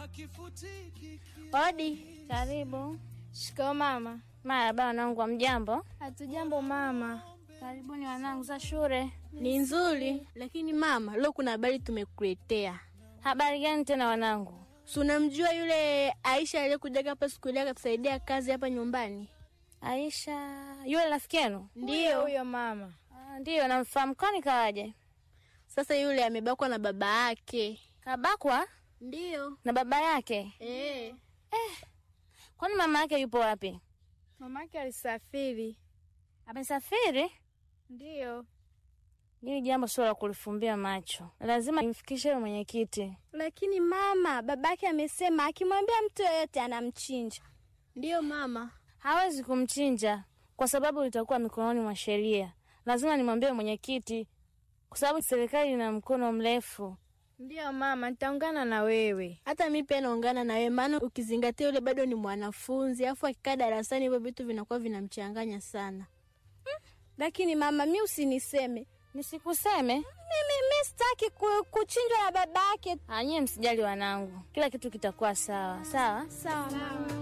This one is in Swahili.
Odi, Karibu. shikao mama. Marahaba wanangu, wa mjambo? Hatujambo mama. Karibuni wanangu za shule. Ni nzuri, lakini mama, leo kuna habari tumekuletea. Habari gani tena wanangu? Si unamjua yule Aisha aliyekujaga hapa siku ile akatusaidia kazi hapa nyumbani? Aisha, yule rafiki yenu? Ndiyo huyo mama. Ah, Ndiyo, namfahamu. Kwani kawaje? Sasa yule amebakwa na baba yake. Kabakwa Ndiyo. na baba yake? Eh. Kwani mama yake yupo wapi? Mamake alisafiri. Amesafiri? Ndiyo. Hili jambo sio la kulifumbia macho, lazima nimfikishe yule mwenyekiti. Lakini mama, babake amesema akimwambia mtu yeyote anamchinja. Ndiyo mama. Hawezi kumchinja kwa sababu litakuwa mikononi mwa sheria. Lazima nimwambie mwenyekiti, kwa sababu serikali ina mkono mrefu. Ndiyo mama, nitaungana na wewe. Hata mi pia naungana na wewe, maana ukizingatia yule bado ni mwanafunzi, afu akikaa darasani hivyo vitu vinakuwa vinamchanganya sana. Lakini mama, mi usiniseme Nisikuseme mimi, mi sitaki ku, kuchinjwa na babake. anyie, msijali wanangu, kila kitu kitakuwa sawa sawa. Sawa mama.